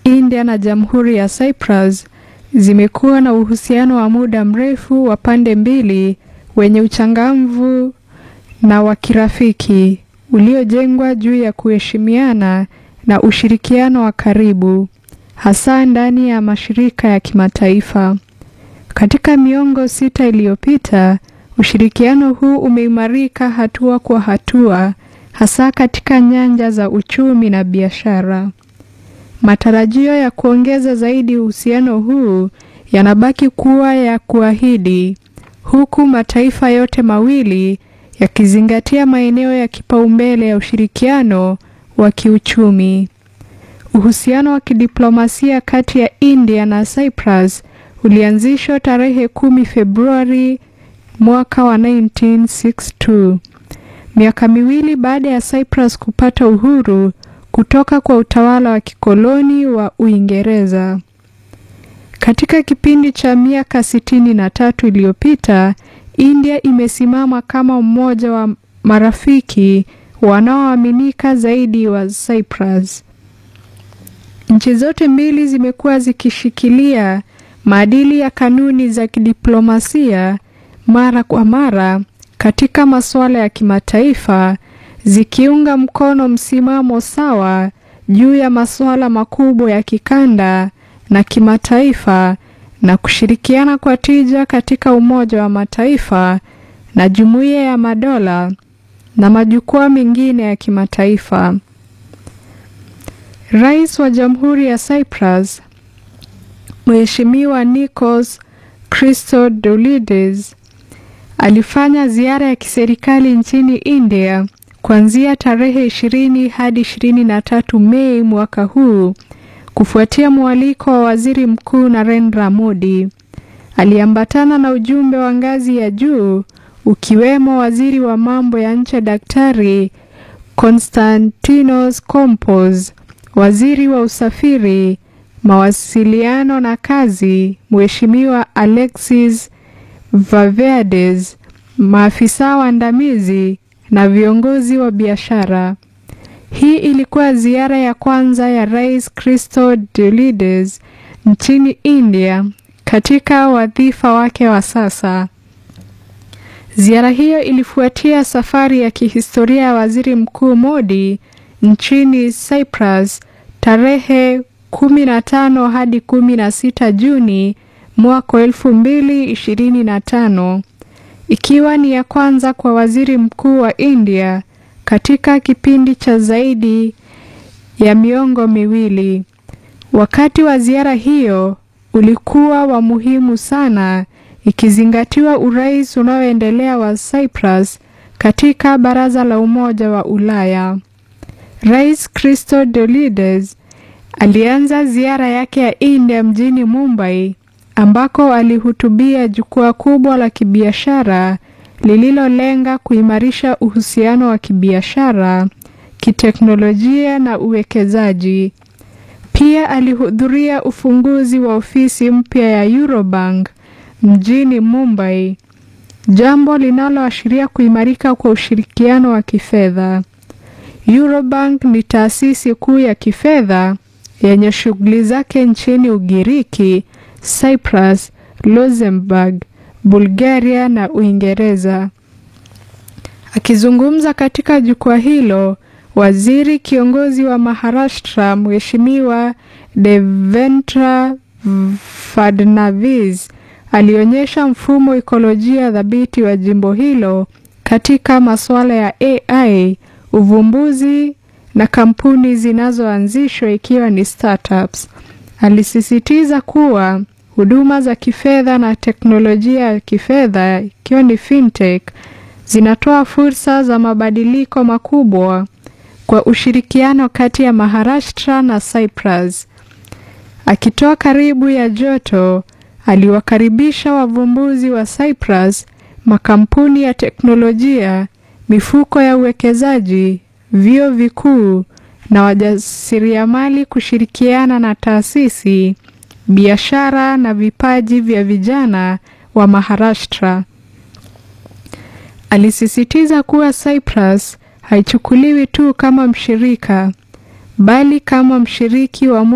India na Jamhuri ya Cyprus zimekuwa na uhusiano wa muda mrefu wa pande mbili wenye uchangamvu na wa kirafiki uliojengwa juu ya kuheshimiana na ushirikiano wa karibu hasa ndani ya mashirika ya kimataifa. Katika miongo sita iliyopita, ushirikiano huu umeimarika hatua kwa hatua hasa katika nyanja za uchumi na biashara. Matarajio ya kuongeza zaidi uhusiano huu yanabaki kuwa ya kuahidi, huku mataifa yote mawili yakizingatia maeneo ya kipaumbele ya ushirikiano wa kiuchumi. Uhusiano wa kidiplomasia kati ya India na Cyprus ulianzishwa tarehe kumi Februari mwaka wa 1962, miaka miwili baada ya Cyprus kupata uhuru kutoka kwa utawala wa kikoloni wa Uingereza. Katika kipindi cha miaka sitini na tatu iliyopita, India imesimama kama mmoja wa marafiki wanaoaminika zaidi wa Cyprus. Nchi zote mbili zimekuwa zikishikilia maadili ya kanuni za kidiplomasia mara kwa mara katika masuala ya kimataifa zikiunga mkono msimamo sawa juu ya masuala makubwa ya kikanda na kimataifa na kushirikiana kwa tija katika Umoja wa Mataifa na Jumuiya ya Madola na majukwaa mengine ya kimataifa. Rais wa Jamhuri ya Cyprus Mheshimiwa Nikos Christodoulides alifanya ziara ya kiserikali nchini India kuanzia tarehe ishirini hadi ishirini na tatu Mei mwaka huu kufuatia mwaliko wa Waziri Mkuu Narendra Modi. Aliambatana na ujumbe wa ngazi ya juu ukiwemo Waziri wa Mambo ya Nje Daktari Konstantinos Kompos, Waziri wa Usafiri, Mawasiliano na Kazi Mheshimiwa Alexis Vaveades, maafisa waandamizi na viongozi wa biashara. Hii ilikuwa ziara ya kwanza ya Rais Christodoulides nchini India katika wadhifa wake wa sasa. Ziara hiyo ilifuatia safari ya kihistoria ya Waziri Mkuu Modi nchini Cyprus tarehe 15 hadi 16 Juni mwaka 2025 ikiwa ni ya kwanza kwa Waziri Mkuu wa India katika kipindi cha zaidi ya miongo miwili. Wakati wa ziara hiyo ulikuwa wa muhimu sana ikizingatiwa urais unaoendelea wa Cyprus katika Baraza la Umoja wa Ulaya. Rais Christodoulides alianza ziara yake ya India mjini Mumbai ambako alihutubia jukwaa kubwa la kibiashara lililolenga kuimarisha uhusiano wa kibiashara, kiteknolojia na uwekezaji. Pia alihudhuria ufunguzi wa ofisi mpya ya Eurobank mjini Mumbai, jambo linaloashiria kuimarika kwa ushirikiano wa kifedha. Eurobank ni taasisi kuu ya kifedha yenye shughuli zake nchini Ugiriki, Cyprus, Luxembourg, Bulgaria na Uingereza. Akizungumza katika jukwaa hilo, waziri kiongozi wa Maharashtra Mheshimiwa Devendra Fadnavis alionyesha mfumo ikolojia thabiti wa jimbo hilo katika masuala ya AI, uvumbuzi na kampuni zinazoanzishwa ikiwa ni startups. Alisisitiza kuwa huduma za kifedha na teknolojia ya kifedha ikiwa ni fintech zinatoa fursa za mabadiliko makubwa kwa ushirikiano kati ya Maharashtra na Cyprus. Akitoa karibu ya joto, aliwakaribisha wavumbuzi wa Cyprus, makampuni ya teknolojia, mifuko ya uwekezaji, vyuo vikuu na wajasiriamali kushirikiana na taasisi, biashara na vipaji vya vijana wa Maharashtra. Alisisitiza kuwa Cyprus haichukuliwi tu kama mshirika bali kama mshiriki wa